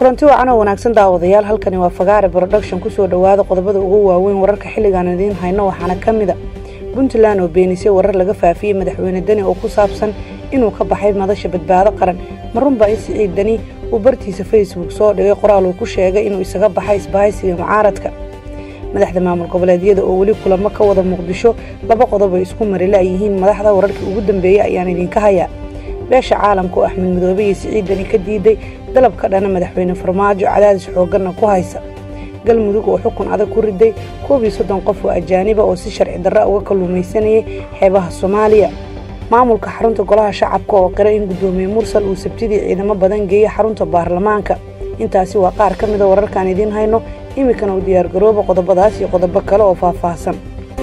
kulanti wacan oo wanaagsan daawadayaal halkani waa fagaare broduction kusoo dhowaada qodobada ugu waaweyn wararka xilligaan idiin hayno waxaana ka mida puntland oo beenisay warar laga faafiyey madaxweyne deni oo ku saabsan inuu ka baxay madasha badbaado qaran marunbaa in siciid deni uu bartiisa facebook soo dhigay qoraal uu ku sheegay inuu isaga baxay isbahaysiga mucaaradka madaxda maamul goboleedyada oo weli kulamo ka wada muqdisho laba qodob ay isku marila yihiin madaxda wararkii ugu dambeeyey ayaan idinka hayaa beesha caalamka oo axmed madoobe iyo siciid deni ka diiday dalab ka dhana madaxweyne farmaajo cadaadis xooganna ku haysa galmudug oo xukun adag ku riday koob iyo soddon qof oo ajaaniba oo si sharci darra uga kalluumaysanayay xeebaha soomaaliya maamulka xarunta golaha shacabka oo qiray in guddoomiye mursal uu sabtidii ciidamo badan geeyey xarunta baarlamaanka intaasi waa qaar ka mida wararkaan idiin hayno iminkana u diyaargarooba qodobadaas iyo qodobo kale oo faahfaahsan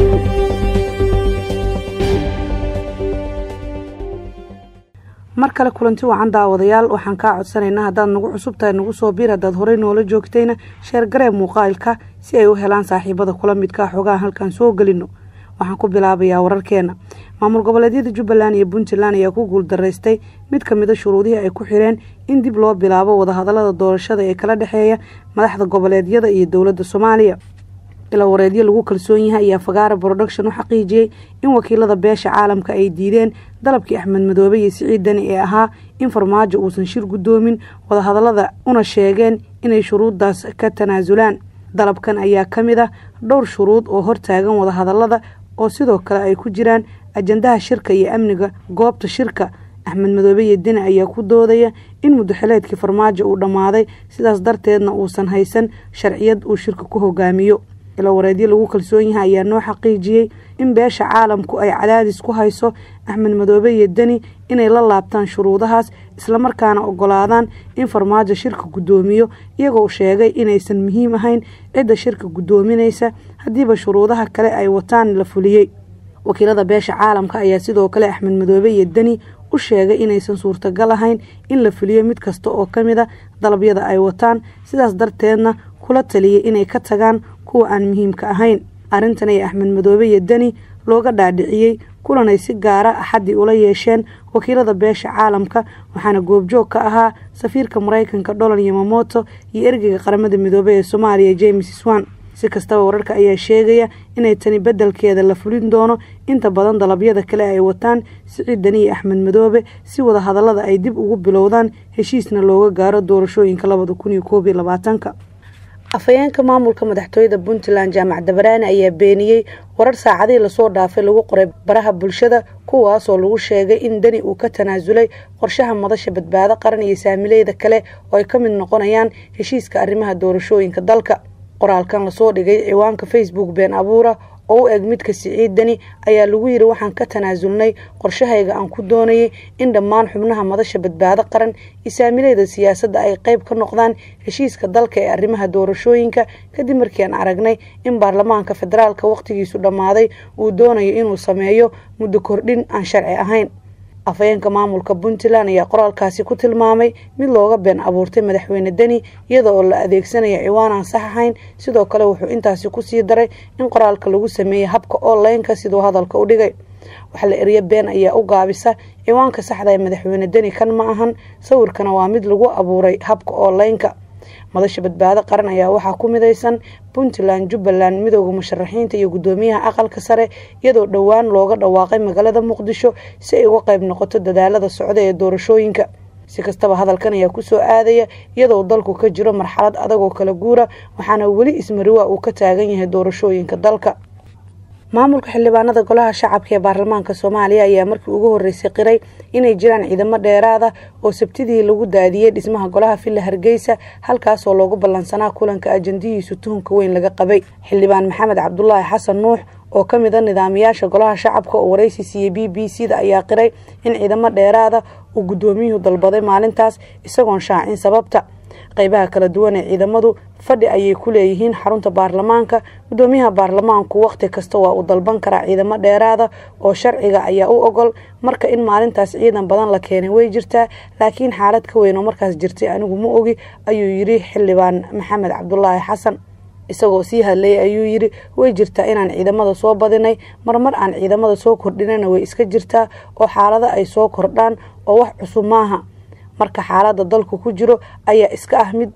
mar kale kulanti wacan daawadayaal waxaan kaa codsanaynaa haddaad nagu cusub tahay nagu soo biir haddaad horey noola joogtayna sheergaree muuqaalka si ay u helaan saaxiibada kula midkaa xogahan halkaan soo gelino waxaan ku bilaabayaa wararkeena maamul goboleedyada jubbaland iyo puntland ayaa ku guuldaraystay mid ka mida shuruudihii ay ku xireen in dib loo bilaabo wadahadalada doorashada ee kala dhexeeya madaxda goboleedyada iyo dowladda soomaaliya ilawareedyo lagu kalsoon yahay ayaa fagaara broduction u xaqiijiyey in wakiilada beesha caalamka ay diideen dalabkii axmed madoobe iyo siciid deni ee ahaa in farmaajo uusan shir guddoomin wadahadalada una sheegeen inay shuruuddaas ka tanaasulaan dalabkan ayaa ka mid ah dhowr shuruud oo hortaagan wadahadalada oo sidoo kale ay ku jiraan ajandaha shirka iyo amniga goobta shirka axmed madoobe iyo deni ayaa ku doodaya in muddaxileedkii farmaajo uu dhammaaday sidaas darteedna uusan haysan sharciyad uu shirka ku hogaamiyo ilawareedyo lagu kalsoon yahay ayaa noo xaqiijiyey in beesha caalamku ay cadaadis ku hayso axmed madoobe iyo deni inay la laabtaan shuruudahaas islamarkaana ogolaadaan in farmaajo shirka guddoomiyo iyagoo sheegay inaysan muhiim ahayn cidda shirka guddoominaysa haddiiba shuruudaha kale ay wataan la fuliyey wakiilada beesha caalamka ayaa sidoo kale axmed madoobe iyo deni u sheegay inaysan suurtagal ahayn in la fuliyo mid kasta oo ka mid a dalabyada ay wataan sidaas darteedna kula taliyay inay ka tagaan kuwa aan muhiimka ahayn arrintan ay axmed madoobe iyo deni looga dhaadhiciyey kulanay si gaara axaddii ula yeesheen wakiilada beesha caalamka waxaana goobjoog ka ahaa safiirka maraykanka donald yamamoto iyo ergeyga qaramada midoobe ee soomaaliya james swan si kastaba wararka ayaa sheegaya inay tani beddelkeeda la fulin doono inta badan dalabyada kale ay wataan siciid deni iyo axmed madoobe si wada hadallada ay dib ugu bilowdaan heshiisna looga gaaro doorashooyinka labada kun iyo koob iyo labaatanka afhayeenka maamulka madaxtooyada puntland jaamac dabaraani ayaa beeniyey warar saacadihii lasoo dhaafay lagu qoray baraha bulshada kuwaasoo lagu sheegay in deni uu ka tanaasulay qorshaha madasha badbaado qaran iyo saamileyda kale oo ay ka mid noqonayaan heshiiska arrimaha doorashooyinka dalka qoraalkan lasoo dhigay ciwaanka facebook been abuura oo u eg midka siciid deni ayaa lagu yiri waxaan ka tanaasulnay qorshahayga aan ku doonayay in dhammaan xubnaha madasha badbaado qaran iyo saamileyda siyaasadda ay qayb ka noqdaan heshiiska dalka ee arrimaha doorashooyinka kadib markii aan aragnay in baarlamaanka federaalka wakhtigiisu dhammaaday uu doonayo inuu sameeyo muddo kordhin aan sharci ahayn afhayeenka maamulka puntland ayaa qoraalkaasi ku tilmaamay mid looga been abuurtay madaxweyne deni iyada oo la adeegsanaya ciwaan aan sax ahayn sidoo kale wuxuu intaasi kusii daray in qoraalka lagu sameeyey habka onlineka siduu hadalka u dhigay waxa la eriyo been ayaa u gaabisa ciwaanka saxda ee madaxweyne deni kan ma ahan sawirkana waa mid lagu abuuray habka onlineka madasha badbaado qaran ayaa waxaa ku midaysan puntland jubbaland midooda musharaxiinta iyo guddoomiyaha aqalka sare iyadoo dhowaan looga dhawaaqay magaalada muqdisho si ay uga qayb noqoto dadaalada socda ee doorashooyinka si kastaba hadalkan ayaa kusoo aadaya iyadoo dalku ka jiro marxalad adag oo kala guura waxaana weli ismariwaa uu ka taagan yahay doorashooyinka dalka maamulka xildhibaanada golaha shacabka ee baarlamaanka soomaaliya ayaa markii ugu horeysay qiray inay jiraan ciidamo dheeraada oo sabtidii lagu daadiyey dhismaha golaha villa hargeysa halkaasoo loogu ballansanaa kulanka ajandihiisu tuhunka weyn laga qabay xildhibaan maxamed cabdulaahi xasan nuux oo ka mid a nidaamiyaasha golaha shacabka oo waraysi siiyey b b c da ayaa qiray in ciidamo dheeraada uu guddoomiyuhu dalbaday maalintaas isagoon shaacin sababta qaybaha kala duwan ee ciidamadu fadhi ayay ku leeyihiin xarunta baarlamaanka guddoomiyaha baarlamaanku wakhti kasta waa uu dalban karaa ciidamo dheeraada oo sharciga ayaa u ogol marka in maalintaas ciidan badan la keenay way jirtaa laakiin xaalad ka weyn oo markaas jirtay anigu ma ogi ayuu yidhi xildhibaan maxamed cabdulaahi xasan isagoo sii hadlayay ayuu yidhi way jirtaa inaan ciidamada soo badinay marmar aan ciidamada soo kordhinana way iska jirtaa oo xaalado ay soo kordhaan oo wax cusub maaha marka xaalada dalku ku jiro ayaa iska ah mid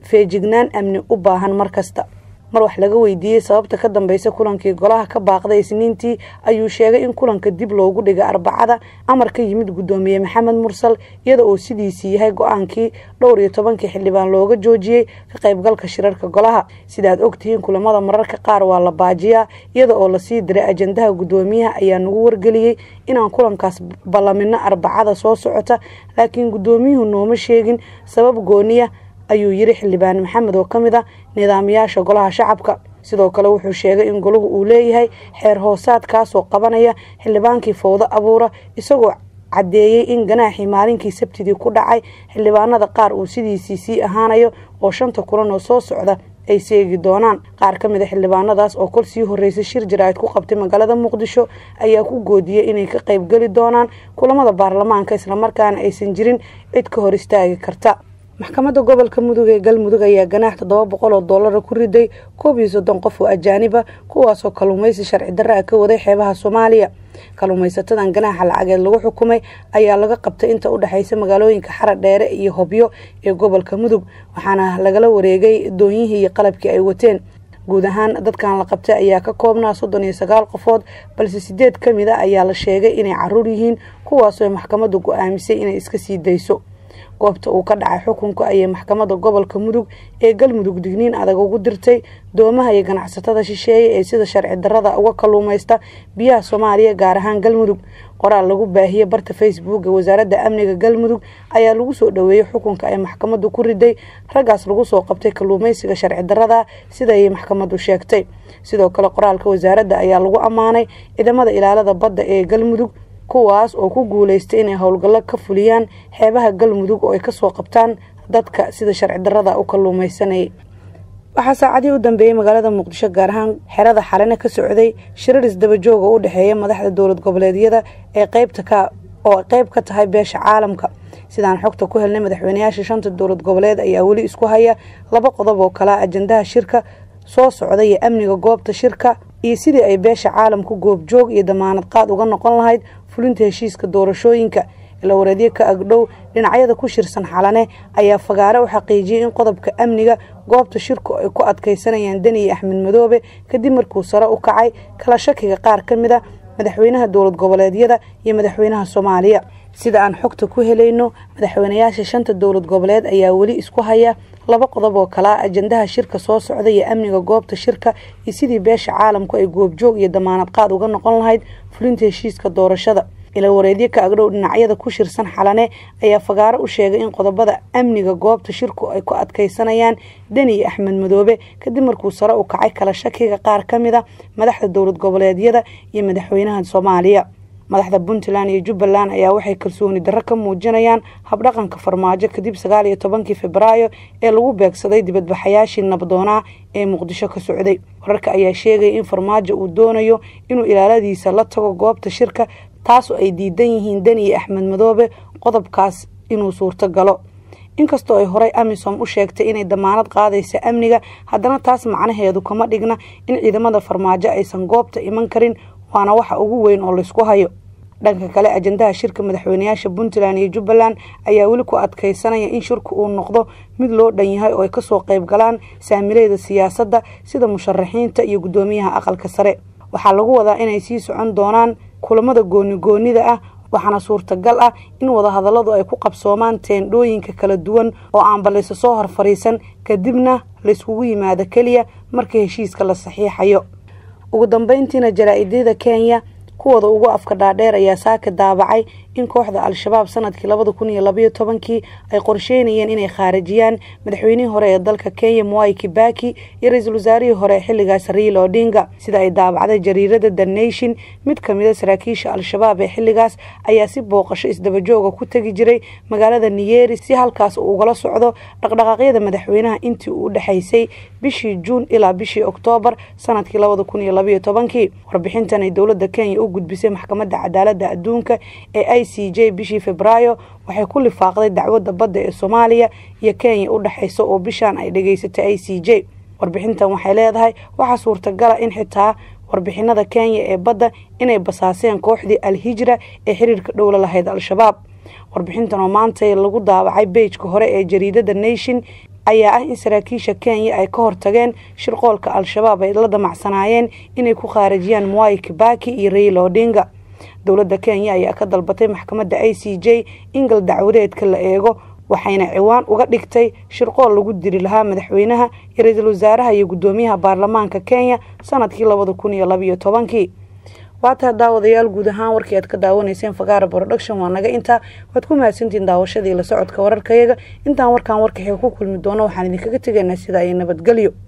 feejignaan amni u baahan mar kasta mar wax laga weydiiyey sababta ka dambeysa kulankii golaha ka baaqday isniintii ayuu sheegay in kulanka dib loogu dhigay arbacada amar ka yimid guddoomiye maxamed mursal iyada oo sidiisii yahay go-aankii dhowr iyo tobankii xildhibaan looga joojiyey ka qaybgalka shirarka golaha sidaad ogtihiin kulamada mararka qaar waa la baajiyaa iyada oo lasii diray ajandaha guddoomiyaha ayaa nagu wargeliyey inaan kulankaas ballamino arbacada soo socota laakiin guddoomiyuhu nooma sheegin sabab gooniya ayuu yiri xildhibaan maxamed oo ka mid ah nidaamiyaasha golaha shacabka sidoo kale wuxuu sheegay in golahu uu leeyahay xeer hoosaad kaasoo qabanaya xildhibaankii fowdo abuura isagoo caddeeyey in ganaaxii maalinkii sabtidii ku dhacay xildhibaanada qaar uu sidiisii sii ahaanayo oo shanta kulan oo soo socda ay seegi doonaan qaar ka mid a xildhibaanadaas oo kol sii horreysay shir jaraa'id ku qabtay magaalada muqdisho ayaa ku goodiyey inay ka qaybgeli doonaan kulamada baarlamaanka islamarkaana aysan jirin cid ka hor istaagi karta maxkamadda gobolka mudug ee galmudug ayaa ganaax toddoba boqol oo doolara ku riday koob iyo soddon qof oo ajaaniba kuwaasoo kalluumaysi sharci darra ah ka waday xeebaha soomaaliya kalluumaysatadan ganaaxa lacageed lagu xukumay ayaa laga qabtay inta u dhexaysa magaalooyinka xara dheere iyo hobyo ee gobolka mudug waxaana lagala wareegay doonyihii iyo qalabkii ay wateen guud ahaan dadkan la qabtay ayaa ka koobnaa soddon iyo sagaal qofood balse sideed ka mid a ayaa la sheegay inay caruur yihiin kuwaasoo maxkamaddu go-aamisay inay iska sii dayso goobta uu ka dhacay xukunka ayay maxkamadda gobolka mudug ee galmudug digniin adag ugu dirtay doomaha iyo ganacsatada shisheeye ee sida sharci darrada uga kalluumaysta biyaha soomaaliya gaar ahaan galmudug qoraal lagu baahiyey barta facebook ee wasaaradda amniga galmudug ayaa lagu soo dhoweeyey xukunka ay maxkamaddu ku riday raggaas lagu soo qabtay kalluumaysiga sharci darrada sidaay maxkamaddu sheegtay sidoo kale qoraalka wasaaradda ayaa lagu ammaanay ciidamada ilaalada badda ee galmudug kuwaas oo ku guuleystay inay howlgallo ka fuliyaan xeebaha galmudug oo ay kasoo qabtaan dadka sida sharci darrada u kalluumaysanayay waxaa saacadihii u dambeeyey magaalada muqdisho gaar ahaan xerada xalina ka socday shirar isdabajooga u dhexeeya madaxda dowlad goboleedyada ee qeybta ka oo qeyb ka tahay beesha caalamka sidaan xogta ku helnay madaxweynayaasha shanta dowlad goboleed ayaa weli isku haya laba qodob oo kalea ajandaha shirka soo socda iyo amniga goobta shirka iyo sidii ay beesha caalamku goobjoog iyo damaanad qaad uga noqon lahayd fulinta heshiiska doorashooyinka ila wareedyo ka agdhow dhinacyada ku shirsan xalane ayaa fagaare u xaqiijiyey in qodobka amniga goobta shirku ay ku adkaysanayaan deniye axmed madoobe kadib markuu sare u kacay kala shakiga qaar ka mid a madaxweynaha dowlad goboleedyada iyo madaxweynaha soomaaliya sida aan xogta ku helayno madaxweynayaasha shanta dowlad goboleed ayaa weli isku haya laba qodob oo kalaa ajandaha shirka soo socda iyo amniga goobta shirka iyo sidii beesha caalamku ay goobjoog iyo damaanad qaad uga noqon lahayd fulinta heshiiska doorashada ila wareedyo ka agdhow dhinacyada ku shirsan xalane ayaa fagaaro u sheegay in qodobada amniga goobta shirku ay ku adkaysanayaan deniye axmed madoobe kadib markuu sare u kacay kala shakiga qaar ka mid a madaxda dowlad goboleedyada iyo madaxweynaha soomaaliya madaxda puntland iyo jubbaland ayaa waxay kalsooni darro ka muujinayaan habdhaqanka farmaajo kadib sagaal iyo tobankii febraayo ee lagu beegsaday dibadbaxayaashii nabdoonaa ee muqdisho ka socday wararka ayaa sheegaya in farmaajo uu doonayo inuu ilaaladiisa la tago goobta shirka taasoo ay diidan yihiin deniye axmed madoobe qodobkaas inuu suurto galo inkastoo ay horey amisom u sheegtay inay damaanad qaadaysa amniga haddana taas macnaheedu kama dhigna in ciidamada farmaajo aysan goobta iman karin waana waxa ugu weyn oo laysku hayo dhanka kale ajandaha shirka madaxweynayaasha puntland iyo jubbaland ayaa weli ku adkaysanaya in shirku uu noqdo mid loo dhan yahay oo ay kasoo qayb galaan saamileyda siyaasadda sida musharaxiinta iyo guddoomiyaha aqalka sare waxaa lagu wadaa inay sii socon doonaan kulamada goonigoonida ah waxaana suurtagal ah in wadahadalladu ay ku qabsoomaan teendhooyinka kala duwan oo aanba laysa soo hor fadhiisan kadibna layskugu yimaado keliya marka heshiiska la saxiixayo ugu dambeyntiina jaraa-idyada kenya kuwooda ugu afka dhaadheer ayaa saaka daabacay in kooxda al-shabaab sanadkii labada kun iyo labayo tobankii ay qorsheynayeen inay khaarijiyaan madaxweynihii hore ee dalka kenya mwai kibaki iyo ra-iisul wasaarihii hore xilligaas riil odinga sida ay daabacday jariirada the nation mid kamid a saraakiisha al-shabaab ee xilligaas ayaa si booqasho isdabajooga ku tegi jiray magaalada niyeri si halkaas uu ugala socdo dhaqdhaqaaqyada madaxweynaha intii uu udhexaysay bishii juun ilaa bishii oktoobar sanadkii labada kun iyo labayo tobankii warbixintan ay dowlada kenya u gudbisay maxkamadda cadaalada adduunka ee i c j bishii febraayo waxay ku lifaaqday dacwadda badda ee soomaaliya iyo kenya u dhexaysa oo bishaan ay dhageysatay i c j warbixintan waxay leedahay waxaa suurtagala in xitaa warbixinada kenya ee badda inay basaaseen kooxdii al-hijra ee xiriirka dhowla lahayd al-shabaab warbixintan oo maanta lagu daabacay beejka hore ee jariidada nation ayaa ah in saraakiisha kenya ay ka hortageen shirqoolka al-shabaab ay la damacsanaayeen inay ku khaarijiyaan mwai kibaki iyo raila odinga dowladda kenya ayaa ka dalbatay maxkamadda i c j in gal dacwadeedka la eego waxayna ciwaan uga dhigtay shirqool lagu diri lahaa madaxweynaha iyo ra-iisul wasaaraha iyo guddoomiyaha baarlamaanka kenya sanadkii labada kun iyo labaiyo tobankii waataa daawadayaal guud ahaan warkii aad ka daawanayseen fagaara production waa naga intaa waad ku mahadsantihiin daawashadii la socodka wararkayaga intaan warkaan warkaxiga ku kulmi doono waxaan idinkaga tegaynaa sidaa iyo nabadgelyo